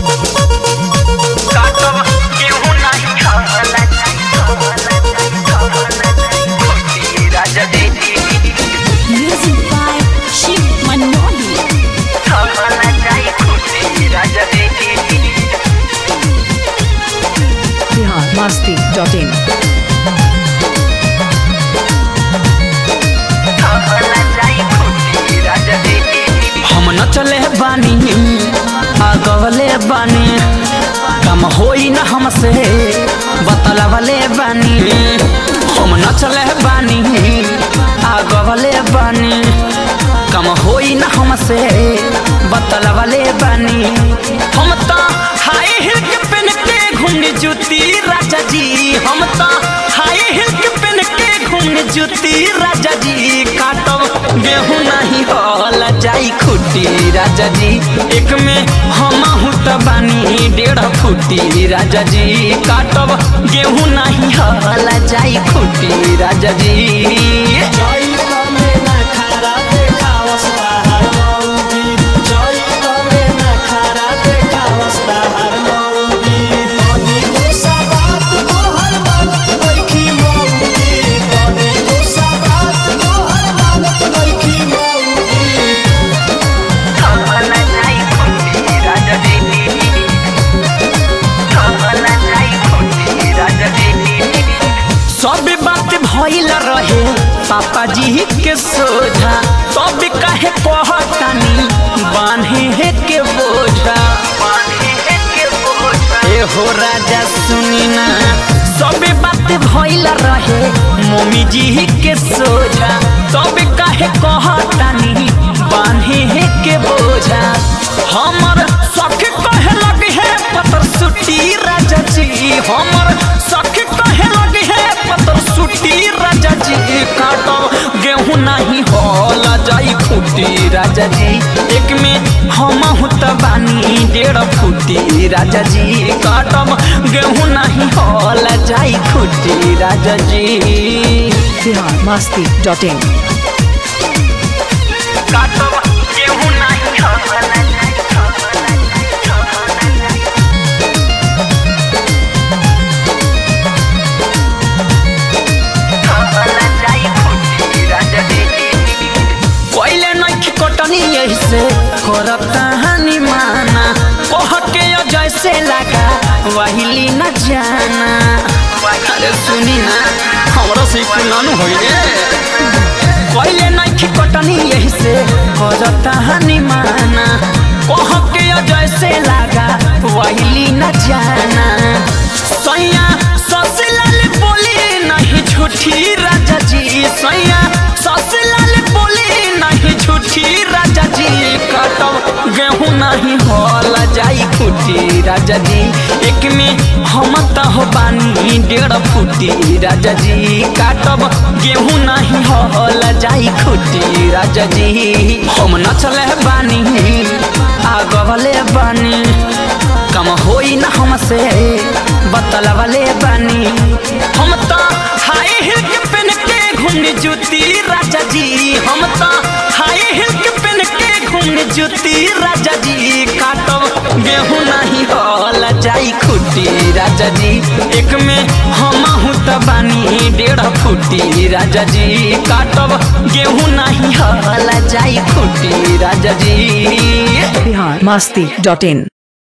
काटब गेहूं नहीं खाला खोटी राजा दीदी Music by Shiv Manoli. खाला जाई खोटी राजा दीदी बिहार मस्ती डॉट इन खाला जाई खोटी राजा दीदी हम न चले बानी आगवले बानी कम होई न हमसे बतलवले बानी हम न चले बानी आगवले बानी कम होई न हमसे बतलवले बानी हम तो हाई हिल के पहन के घूमने जूती राजा जी हम तो हाई हिल के पहन के घूमने जूती राजा जी काटब गेहूं नहीं होला जाई खुटी राजा जी एक में हम त बानी डेढ़ फुटी राजा जी काटब गेहूं नहीं होला जाई खुटी राजा जी खाला जाई खोटी राजा दीदी खाला जाई खोटी राजा दीदी सब बात भइल रहे पापा जी के सोझा तब काहे कहतानी बान्हे के बोझा ए हो राजा सुनी ना सब बात भइल रहे मम्मी जी के सोझा तब काहे कहतानी बान्हे के बोझा हमर सख कहे लगे है पतर सुटी राजा जी हमर सख कहे लगे है पतर सुटी राजा जी काटो गेहूं नहीं होला जाई फूटी राजा जी एक में हम हुत बानी डेढ़ फूटी राजा जी काटब गेहूं नहीं होला जाई फूटी राजा जी बिहार मस्ती डॉट इन काटब गेहूं नहीं खाला खाला जाई खोटी राजा दीदी कोइले नखी कटनी यही से करता हनी माना कह के यो जैसे लगा वहिली न जाना अरे सुनी ना हमरा से कुनानु होई रे कोइले नखी कटनी यही से करता हनी माना कह के यो जैसे लगा वहिली न जाना सैया ससलाल बोली नहीं झूठी राजा जी सैया ससलाल बोली नहीं झूठी राजा जी कटब गेहूं नहीं होला जाई फूटी राजा जी एक में हम तो हो बानी डेढ़ फूटी राजा जी काटब गेहूं नहीं होला जाई खूटी राजा जी हम न चले बानी आगवले बानी कम होई न हमसे बतलवले बानी हम तो हाई हिल के पहन के घूमने जूती राजा जी हम तो हाई हिल के पहन के घूमने जूती राजा जी काटब गेहूं नहीं होला जाई खुटी राजा जी एक में हम त बानी डेढ़ फुटी राजा जी काटब गेहूं नहीं होला जाई खुटी राजा जी बिहार मस्ती डॉट इन